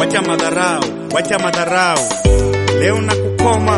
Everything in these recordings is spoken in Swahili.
wacha madharau, wacha madharau, leo na kukoma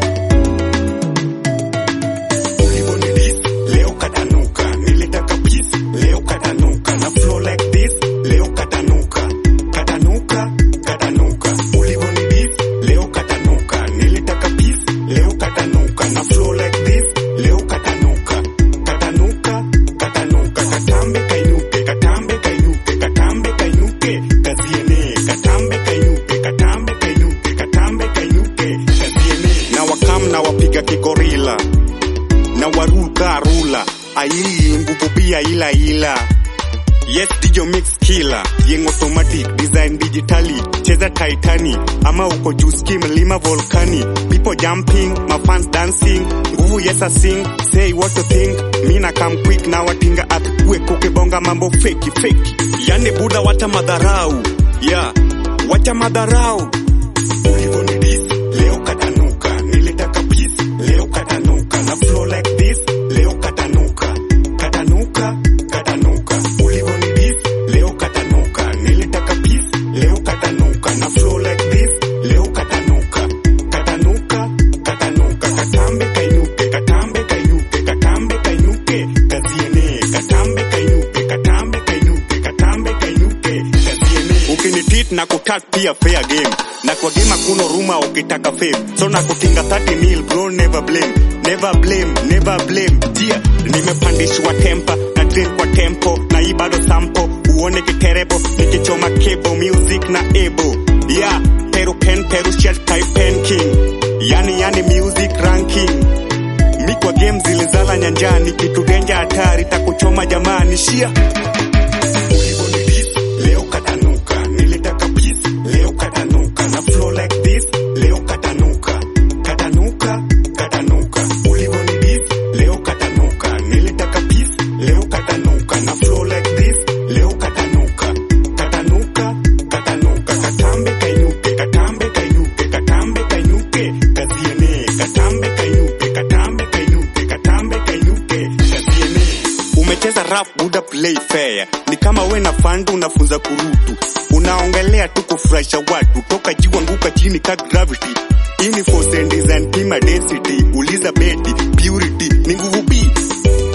Ulivonidis, leo katanuka nilitaka peace leo katanuka na flow like this leo katanuka katanuka katanuka Ulivonidis, leo katanuka nilitaka peace leo katanuka na flow like this leo katanuka katanuka katanuka katambe kainuke katambe kainuke katambe kainuke kaziene katambe kainuke katambe kainuke katambe kainuke kaziene na wakam na wapiga kikorila na waruka rula aili nguvu pia ila ila Yes, DJ mix killer, yeng automatic, design digitally, cheza Titani, ama uko juu ski mlima volcani, people jumping, my fans dancing, nguvu yes I sing, say what you think, mi na come quick na watinga earthquake, ukibonga mambo feki feki, yani buda wacha madharau, yeah, wacha madharau, ulivonidis, leo katanuka, nilitaka peace, leo katanuka, na flow like this, leo katanuka, katanuka, katanuka, ulivonidis, leo katanuka, nilitaka peace, leo katanuka, na flow like this, leo katanuka, katanuka, katanuka, katambe kainuke, katambe kainuke, katambe kainuke, kaziene, katambe kainuke, katambe kainuke, katambe kainuke, kaziene. Ukinitit na kutat pia fair game na kwa game hakuna ruma ukitaka fame so na kutinga 30 mil bro never blame never blame never blame yeah nimepandishwa tempa na train kwa tempo na hii bado sampo uone kiterebo nikichoma cable music na ebo yeah peru pen peru shell type pen king yani yani music ranking mi kwa game zilizala nyanjani kitu denja hatari takuchoma jamani shia Ulivonidis, leo katanuka nilitaka peace leo katanuka na flow like this leo katanuka katanuka katanuka ulivonidis leo katanuka nilitaka peace leo katanuka na flow like this leo katanuka katanuka katanuka katambe kainuke katambe kainuke katambe kainuke kaziene katambe kainuke katambe kainuke katambe kainuke kaziene umecheza rap buda play fair ni kama we na fandu unafunza kurutu unaongelea tu kufurahisha watu toka juu anguka chini ka gravity ini force and design pima density uliza beti purity ni nguvu b